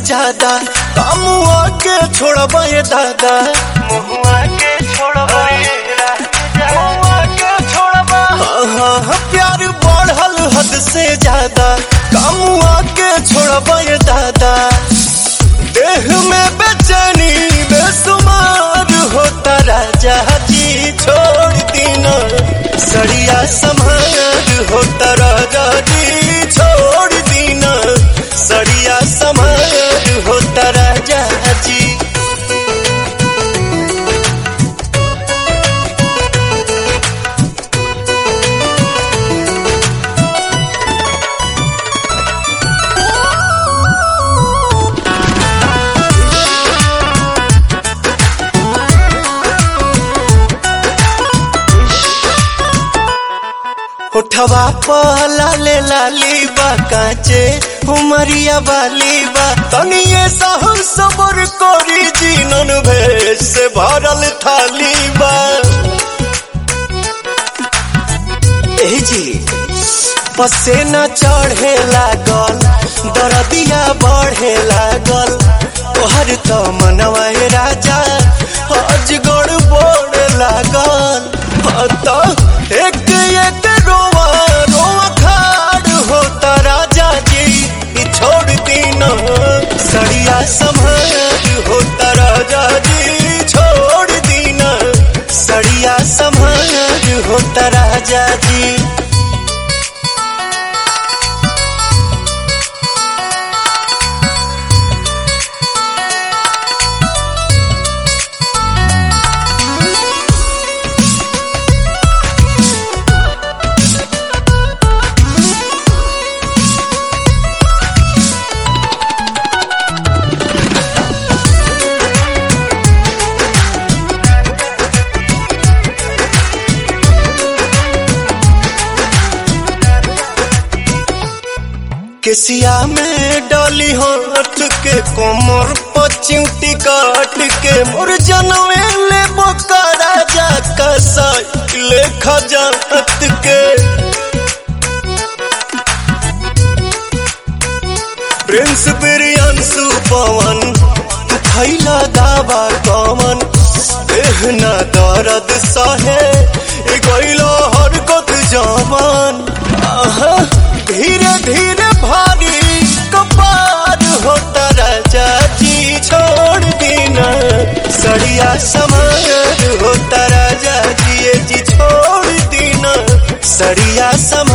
ज्यादा कामुआ के छोड़बा ये दादा मुहुआ के छोड़बा ये राजा मुहुआ के छोड़बा हाँ हाँ प्यार बढ़ल हद से ज्यादा कामुआ के छोड़बा ये दादा देह में बेचैनी बेसुमार होता राजा जी छोड़ दीना सड़िया समार होता राजा जी छोड़ दीना सड़िया समार होता राजा जी उठवा पहला ले लाली बा काचे उमरिया वाली बा तनिए सहु सबर कोरी जीनन भेष से भरल थाली बा ए जी पसेना चढ़े लागल दरदिया बढ़े लागल तोहर तो मनवा ए राजा अजगड़ बोड़ लागल हाँ तो एक एक रोवा रोवा खाड़ होता राजा जी ई छोड़ दीना सड़िया संभाल होता राजा जी छोड़ दीना सड़िया संभाल होता राजा जी केसिया में डाली हाथ के कोमर पचिउटी काट के मोर जनवे ले बोका राजा का साइकिल खजात के प्रिंस बिरियांसु पवन खैला दावा कमन देहना दर्द सहे ए गइलो हरकत जवान आहा धीरे धीरे भारी कपार होता राजा जी छोड़ देना सड़िया समार होता राजा जी ये जी छोड़ देना सड़िया समार